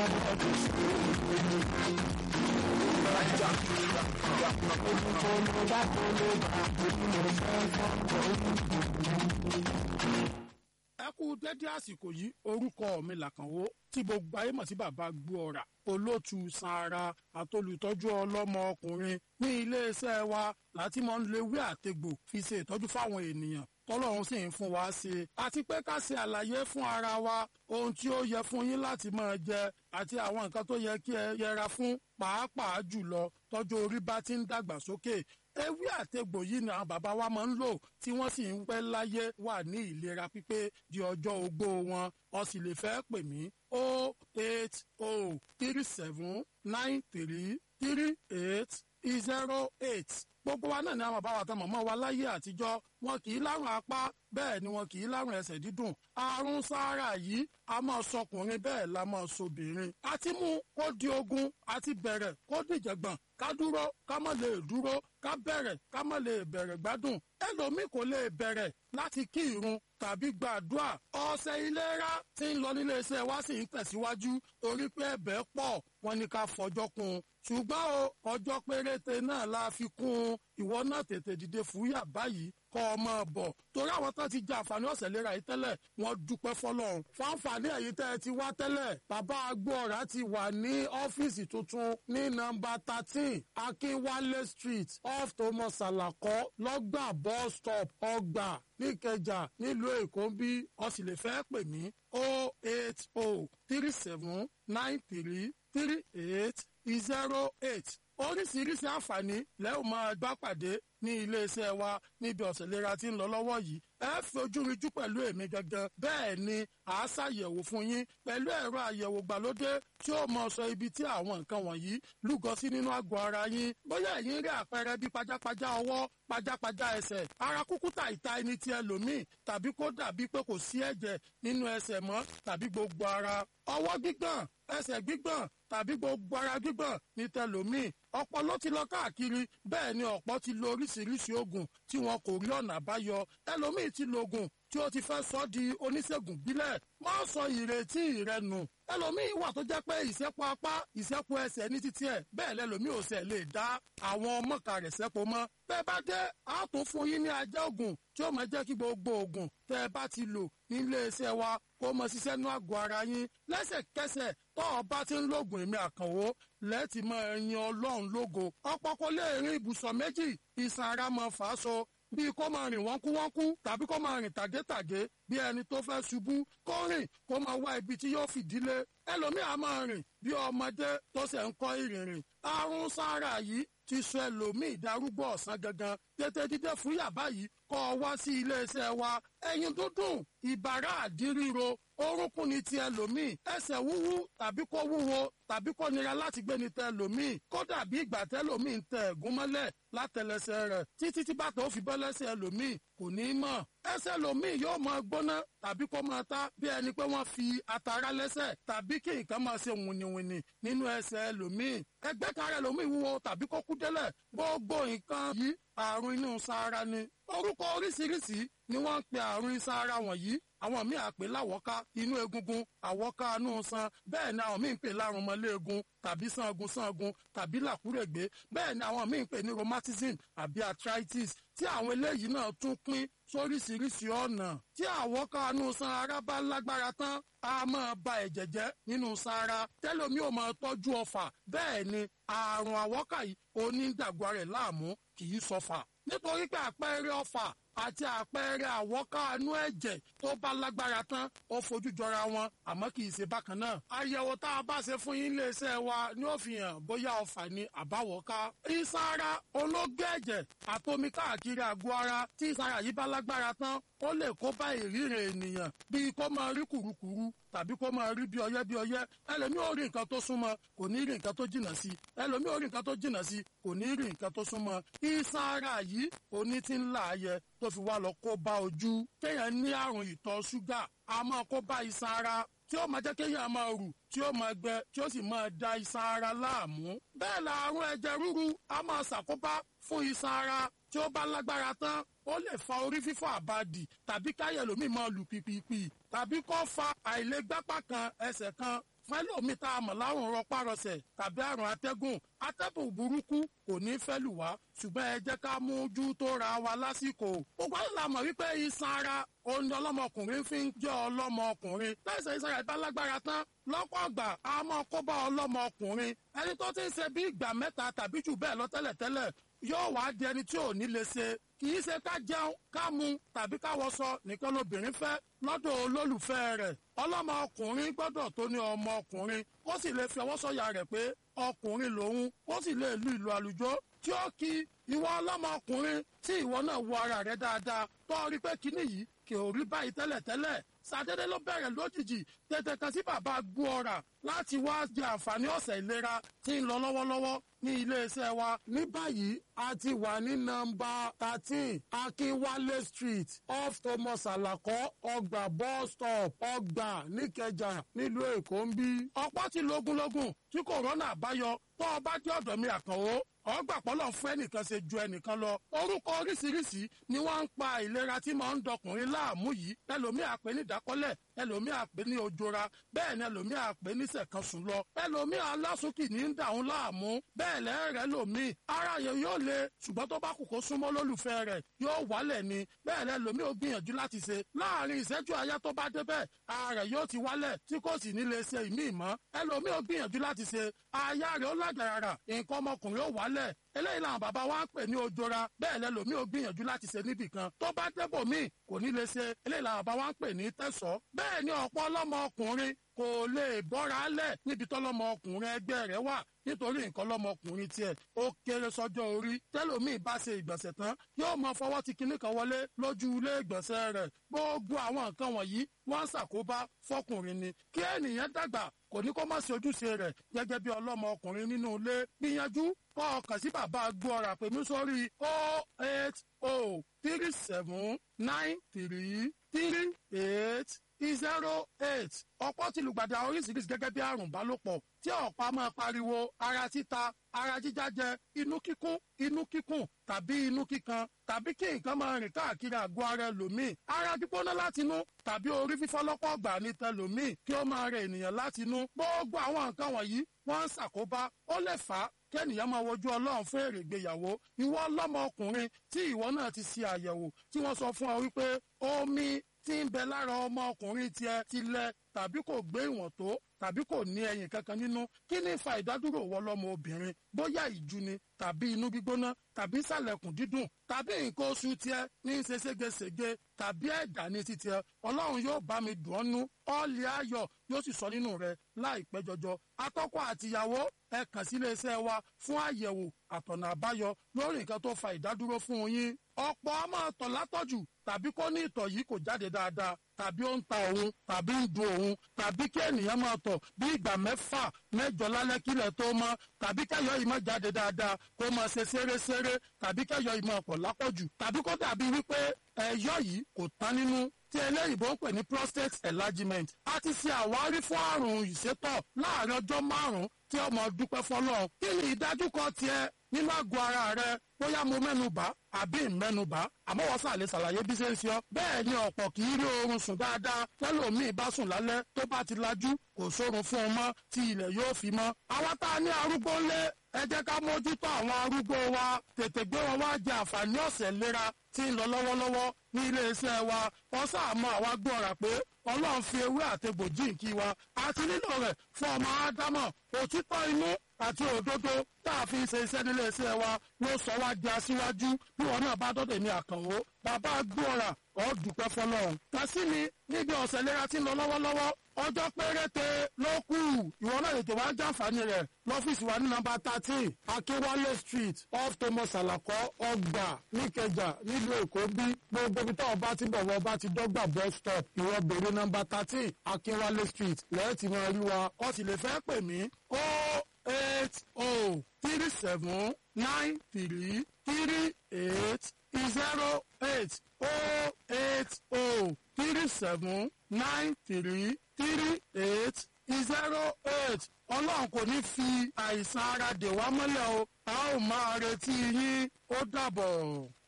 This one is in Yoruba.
ẹ kú dédé àsìkò yìí orúkọ mi làkànwó tí gbogbo ayé mọ̀ sí bàbá gbóọ̀rà olóòtú sanra àtolùtọ́jú ọlọ́mọ ọkùnrin ní iléeṣẹ́ wa láti mọ̀ ń lewé àtegbò fi ṣe ìtọ́jú fáwọn ènìyàn tọ́lọ́run sì ń fún wa ṣe àti pé ká ṣe àlàyé fún ara wa ohun tí ó yẹ fún yín láti máa jẹ àti àwọn nǹkan tó yẹ kí ẹ yẹra fún pàápàá jùlọ tọ́jú orí bá ti ń dàgbà sókè ewé àtegbò yìí ni àwọn bàbá wa máa ń lò tí wọ́n sì ń pẹ́ láyé wà ní ìlera pípé di ọjọ́ ogbó wọn ó sì lè fẹ́ pè mí o eight o three seven nine three three eight zero eight gbogbo wa náà ni àwọn bàbá wa tán mọ̀mọ́ wa láyé àtijọ́ wọn kì í lárùn apá bẹ́ẹ̀ ni wọn kì í lárùn ẹsẹ̀ dídùn àrùn sáárà yìí a máa sọkùnrin bẹ́ẹ̀ la máa sobìnrin àti mú kó di ogun àti bẹ̀rẹ̀ kó dìjẹ̀gbọ̀n ká dúró ká má lè dúró ká bẹ̀rẹ̀ ká má lè bẹ̀rẹ̀ gbádùn ẹlòmíì kò lè bẹ̀rẹ̀ láti kí irun tàbí gbàdúrà ọ̀sẹ̀ ìlera tí ń lọ nílé iṣẹ́ wa sì ń tẹ̀síwájú torí pé ẹ̀bẹ̀ pọ̀ wọn ni ká fọjọ́ kún un ṣùgbọ́n o ọjọ́ péréte náà la fi kún un ìwọ náà tètè dìde fúyà báyìí kọ́ ọ máa bọ̀ torí àwọn tó ti jẹ àǹfààní ọ̀sẹ̀ lera yìí tẹ́lẹ̀ wọ́n dúpẹ́ fọlọ́run fáǹfààní ẹ̀yìn tẹ́ ẹ ti wá tẹ́lẹ̀ bàbá agbóọ̀rá ti wà ní ọ́fíìsì tuntun ní nọ́mbà thirteen akínwálé street off thomas salako lọ́gbà bus stop ọgbà níkẹjà nílùú èkó bí ọ sì lè fẹ́ pè mí o eight o three seven nine three three eight zero eight oríṣiríṣi àǹfààní lẹ́yìn máa gbá pàdé ní iléeṣẹ́ wa níbi ọ̀sẹ̀ lera tí ń lọ lọ́wọ́ yìí ẹ fojú rinjú pẹ̀lú èmi gangan bẹ́ẹ̀ ni à á ṣàyẹ̀wò fún yín pẹ̀lú ẹ̀rọ àyẹ̀wò gbàlódé tí ó mọ sọ ibi tí àwọn nǹkan wọ̀nyí lúgọ sí nínú àgọ́ ara yín bóyá ẹ̀yin rí àpẹẹrẹ bí pajápajá ọwọ́ pajápajá ẹsẹ̀ ara kúkúta ìta ẹni tí ẹlòmíì tàbí kó dàbí pé kò sí ẹ̀jẹ̀ nínú ẹsẹ̀ mọ́ tàbí gbogbo ara ọwọ́ gbígbọ̀n ẹsẹ̀ gbígbọ̀n tàbí gbogbo ara gbígbọ̀n ní tẹlòmíì ọ̀pọ̀ ló ti lọ káàkiri bẹ́ẹ̀ ni ọ̀pọ̀ ti lo oríṣiríṣi oògùn tí wọn kò rí ọ̀nà àbáyọ ẹlòmíì ti lo oògùn tí ó ti fẹ́ sọ di oníṣègùn bílẹ̀ má sọ ìrètí rẹ nù ẹlòmíì wà tó jẹ́ pé ìṣẹ́pọ̀ apá ìṣẹ́pọ̀ ẹsẹ̀ ní títí ẹ̀ bẹ́ẹ̀ lẹ́lòmíì ò sẹ̀ lè dá àwọn mọ̀ọ́ká rẹ̀ sẹ́pọ̀ mọ́ bẹ́ẹ̀ bá dé a tún fún yín ní ajá oògùn tí ó máa jẹ́ kí gbogbo oògùn tẹ́ ẹ bá ti lò nílé iṣẹ́ wa kó mọ ṣiṣẹ́ nú àgọ́ ara yín lẹ́sẹ̀kẹsẹ̀ tó o bá ti ń lògùn èmi àkànwó lẹ́ẹ̀tì máa yin ọlọ́run lógo ọ̀pọ̀ kò lè rin ibùsọ̀ méjì ìsàn ara máa fà á so bíi kó máa rìn wọ́nkúwọ́nkú tàbí kó máa rìn tàgétàgé bí ẹni tó fẹ́ ṣubú kó rìn kó máa wá ibi tí yóò fìdílé ẹlòmíì á máa rìn bí ọmọdé tó ṣẹ̀ ń kọ́ ìrìnrìn àrùn sára yìí ti sọ ẹlòmíì darúgbó ọ̀sán gangan tètè dídé fún yàbá yìí kọ́ ọ wá sí iléeṣẹ́ wa ẹyin dúdùn ìbàrá àdíríro orúnkún ni ti ẹlòmíì ẹsẹ̀ wúwú tàbí kó wúwo tàbí kó nira láti gbé ni tẹ ẹlòmíì kódà bí ìgbà tẹlòmíì ń tẹ ẹ̀gún mọ́lẹ̀ látẹlẹsẹ̀ rẹ̀ títí tí bàtà ó fi bọ́ lẹ́sẹ̀ ẹlòmíì kò ní í mọ̀ ẹsẹ̀ ẹlòmíì yóò máa gbóná tàbí kó máa ta bí ẹni pé wọ́n fi atara lẹ́sẹ̀ tàbí kí nǹkan máa ṣe wìnìwìnì nínú ẹsẹ̀ ẹlòmíì ẹgbẹ́ kára ẹlòmíì wúwo tàbí kó kú délẹ̀ gbogbo nǹkan yìí àrùn inú sára ni orúkọ oríṣiríṣi ni wọ́n ń pe àrùn sára wọ̀nyí àwọn míì àpè láwọ́ká inú egungun àwọ́ká inú san bẹ́ẹ̀ ni àwọn míì ń pè lárùn mọ́lẹ́ẹ̀gùn tàbí sangun sangun tàbí làkúrègbé bẹ́ẹ̀ ni àwọn míì ń pè ní rheumatism àbí arthritis tí àwọn eléyìí náà tún pín sóríṣiríṣi ọ̀nà tí àwọ́ká inú san ara bá lágbára tán a máa ba ẹ̀jẹ̀ jẹ́ nínú sára tẹ́lómi ò máa tọ́jú ọfà bẹ́ẹ̀ ni àrùn àwọ́ká yìí onídàgbà rẹ̀ láàmú kì í sọfà nítorí pé àpẹẹrẹ ọfà àti àpẹẹrẹ àwọ́kánú ẹ̀jẹ̀ tó bá lágbára tán ó fojú jọra wọn àmọ́ kì í ṣe bákan náà. àyẹ̀wò tá a bá ṣe fún yín iléeṣẹ́ wa ni ó fi hàn bóyá ọfà ni àbáwọ́ká. ìsara olóògbé ẹ̀jẹ̀ àtomi káàkiri àgọ́ ara tí ìsara yìí bá lágbára tán ó lè kó bá ìríran ènìyàn bíi kó máa rí kùrukùru tàbí kó máa rí bí ọyẹ́ bí ọyẹ́ ẹlòmíì ò rí nǹkan tó súnmọ́ kò ní rí nǹkan tó jìnnà sí ẹlòmíì ò rí nǹkan tó jìnnà sí kò ní rí nǹkan tó súnmọ́ ìsara yìí oní ti ń là á yẹ tó fi wá lọ kó bá ojú kéèyàn ní àrùn ìtọ̀ ṣúgà a máa kó bá iṣan ara tí ó máa jẹ́ kéèyàn máa rù tí ó máa gbẹ tí ó sì máa da iṣan ara láàmú. bẹ́ẹ̀ la àrùn ẹ̀jẹ̀ ríru a máa ṣàkóbá fún iṣan ara tí ó bá lágbára tán ó lè fa orí fífọ́ àbàdì tàbí káyẹ̀ lómi máa lù pìpìpì tàbí kó fa àìlègbápá kan ẹsẹ̀ kan fún ẹlòmíì tá a mọ̀ láwọn rọpárọsẹ̀ tàbí àrùn atẹ́gùn atẹ́gùn burúkú kò ní fẹ́ lù wá ṣùgbọ́n ẹ jẹ́ ká mójú tó ra wa lásìkò. gbogbo àwọn la mọ̀ wípé iṣan ara òun ni ọlọ́mọkùnrin fi ń jẹ́ ọlọ́mọkùnrin tẹ̀sán iṣan rẹ̀ bá lágbára tán lọ́pọ̀ ọgbà a máa kó bá ọlọ́mọkùnrin ẹni tó ti ń ṣe bí ìgbà mẹ́ta tàbí jù bẹ́ẹ̀ lọ tẹ́lẹ̀tẹ́lẹ̀ yóò wá di ẹni tí ò ní lè ṣe kì í ṣe ká jẹun ká mu tàbí ká wọṣọ nìkan lobìnrin fẹ́ lọ́dọ̀ olólùfẹ́ rẹ̀ ọlọ́mọkùnrin gbọ́dọ̀ tó ní ọmọkùnrin ó sì lè fi ọwọ́ sọ̀yà rẹ̀ pé ọkùnrin lòun ó sì lè lu ìlú àlùjọ tí ó kí ìwọ ọlọ́mọkùnrin tí ìwọ náà wo ara rẹ̀ dáadáa tó rí pé kíní yìí kì ò rí báyìí tẹ́lẹ̀tẹ́lẹ̀ sàdédé ló bẹ̀rẹ̀ lójijì tètè kan sí bàbá gbóọ̀rà láti wá jẹ àǹfààní ọ̀sẹ̀ ìlera tí ń lọ lọ́wọ́lọ́wọ́ ní iléeṣẹ́ wa. ní báyìí a ti wà ní nọ́mbà thirteen akínwálé street off thomas alakọ ọgbà bus stop ọgbà níkẹjà nílùú èkó ń bí. ọ̀pọ̀ ti lógúnlógún tí kòrónà àbáyọ tó o bá dé ọ̀dọ̀ mi àkànwó ọgbà pọ́lọ̀ fún ẹnìkan ṣe ju ẹnìkan lọ orúkọ oríṣiríṣi ni wọ́n ń pa ìlera tí máa ń dọkùnrin láàmú yìí ẹlòmíì àpè ní ìdákọ́lẹ̀ ẹlòmíì àpè ní ojora bẹ́ẹ̀ ni ẹlòmíì àpè ní sẹ̀kansùn lọ ẹlòmíì alásùnkì ní ń dàún láàmú bẹ́ẹ̀ lẹ́rẹ̀ẹ́ lòmíì ara yẹn yóò le ṣùgbọ́n tó bá kù kó súnmọ́ lólùfẹ́ rẹ̀ yóò wálẹ̀ ni bẹ́ẹ̀ lẹ́lòmíì ó gbìyànjú láti ṣe láàrin ìṣẹ́jú àyá tó bá débẹ̀ ara rẹ̀ yóò ti wálẹ̀ tí kò sì ní lè ṣe ìmíì mọ́ ẹlòmíì ó gbìyànjú láti ṣe aya rẹ̀ ó lágbára nǹkan ọmọkùnrin ó wálẹ̀ eléyìí làwọn bàbá wa ń pè ní ojora bẹ́ẹ̀ lẹ́lòmíì ò gbìyànjú láti ṣe níbì kan tó bá débò míì kò ní lè ṣe eléyìí làwọn bàbá wa ń pè ní tẹ̀sọ́ bẹ́ẹ̀ ni ọ̀pọ̀ ọlọ́mọ ọkùnrin kò lè bọ́ra lẹ̀ níbi tọ́lọ́mọ ọkùnrin ẹgbẹ́ rẹ̀ wà nítorí nǹkan lọ́mọkùnrin tiẹ̀ ó kéré sọ́jọ́ orí tẹ́lòmíì bá ṣe ìgbọ̀nsẹ̀ tán yóò mọ fọwọ́ ti kinní kan wọlé lójú ilé ìgbọ̀nsẹ̀ rẹ̀ gbogbo àwọn nǹkan wọ̀nyí wọ́n ń ṣàkóbá fọkùnrin ni kí ènìyàn dàgbà kò ní kó má ṣe ojúṣe rẹ̀ gẹ́gẹ́ bí ọlọ́mọ ọkùnrin nínú ilé gbìyànjú kọ́ ọkàn sí bàbá gbọ́ra pèmí sórí o eight o three seven nine three three eight zero eight ọ̀pọ̀ ti lùgbàdì àwọn oríṣiríṣi gẹ́gẹ́ bí àrùn bálòpọ̀ tí ọ̀pá máa pariwo ara títa ara jíjájẹ inú kíkún inú kíkùn tàbí inú kíkan tàbí kí nǹkan máa rìn káàkiri àgọ́ ara ẹlòmíì ara gbígbóná látinú tàbí orí fífọ́ lọ́pọ̀ ọgbà ní tẹlòmíì kí ó máa rẹ ènìyàn látinú gbogbo àwọn nǹkan wọ̀nyí wọ́n ń ṣàkóbá ó lè fà á kẹ́nìyàn máa wojú ọlọ́run fún èrè ìgbéyàwó ìwọ ọlọ́mọ ọkùnrin tí ìwọ náà ti ṣe àyẹ̀wò tí wọ́n sọ fún ọ wípé omi tí ń bẹ lára ọmọ ọkùnrin tiẹ̀ ti lẹ tàbí kò gbé ìwọ̀n tó tàbí kò ní ẹyin kankan nínú kí ni fa ìdádúró wọ lọ́mọ obìnrin bóyá ìjú ni tàbí inú gbígbóná tàbí sàlẹ̀kùn dídùn tàbí nǹkan oṣù tiẹ̀ ní í ṣe ségesège tàbí ẹ̀dá ní ti tiẹ̀ ọlọ́run yóò bá mi dùn ọ́ nú ọ́ọ̀lì ayọ̀ yóò sì sọ nínú rẹ̀ láìpẹ́ jọjọ atọ́kọ àtìyàwó ẹ kàn sí iléeṣẹ́ wa fún àyẹ̀wò àtọ̀nà àbáyọ lórí nǹkan tó fa ìdádúró fún yín ọ̀pọ̀ a máa tọ̀ látọ̀jù tàbí kó ní ìtọ̀ yìí kò jáde dáadáa tàbí ó ń ta òun tàbí ń dun òun tàbí kí ènìyàn máa tọ̀ bí ìgbà mẹ́fà mẹ́jọ lálẹ́ kílẹ̀ tó mọ́ tàbí kẹ́yọ̀ yìí máa jáde dáadáa kó máa ṣe ṣeréṣeré tàbí kẹ́yọ̀ yìí máa pọ̀ lápọ̀jù tàbí kó dàbí wípé ẹ̀yọ̀ yìí kò tán nínú tí eléyìnbó ń pè ní prostate enlargement a ti ṣe àwárí fún àrùn ìsétọ̀ láàrin ọjọ́ márùn-ún tí ọmọ dúpẹ́ fọlọ́ kí ni ìdájúkọ tiẹ̀ nínú àgọ́ ara rẹ bóyá mo mẹ́nubà àbí ìmẹ́nubà àmọ́ wọ́n sàlẹ̀ ṣàlàyé bí ṣe ń ṣe ọ́ bẹ́ẹ̀ ni ọ̀pọ̀ kì í rí oorun sùn dáadáa tẹ́lòmíì bá sùn lálẹ́ tó bá ti lajú kò sórun fún un mọ́ tí ilẹ̀ yóò fi mọ́ àwa tá a ní arúgbó ńlé ẹ jẹ́ ká mójútó àwọn arúgbó wa tètè gbé wọn wá jẹ àǹfààní ọ̀sẹ̀ ìlera tí ń lọ lọ́wọ́lọ́wọ́ ní iléeṣẹ́ wa wọ́n sàmọ́ àwa gbọ́ra pé ọlọ́run fi ewé àtegbò jíǹkí wa àti nílò rẹ̀ fún ọmọ ádámọ̀ òtítọ́ inú àti òdodo tá a fi ṣe iṣẹ́ nílé iṣẹ́ wa ló sọ wá di aṣíwájú bí wọn náà bá dọ́dọ̀ ní àkànwó bàbá gbọ́ra ọ̀ dúpẹ́ fọlọ́run. kàsí mi níbi ọ̀sẹ̀ ìlera tí ń lọ lọ́wọ́lọ́wọ́ ọjọ́ péréte ló kù ìwọ náà lè tó wá jàǹfààní rẹ̀ lọ́fíìsì wa ní nọ́mbà thirteen akínwálé street off thomas alakọ ọgbà níkẹjà nílùú èkó bí gbogbo ibi táwọn bá ti bọ̀ wọ́n bá ti dọ́gba bus stop ìwọ bèrè nọ́mbà thirteen akínwálé street lẹ́yìn tí wọ́n rí wa ọ sì lè fẹ́ pè mí ó eight oh three seven nine three three eight zero eight oh eight oh three seven nine three three eight zero eight ọlọ́run kò ní fi àìsàn ara dè wá mọ́lẹ̀ o a ó máa retí yín ó dàbọ̀.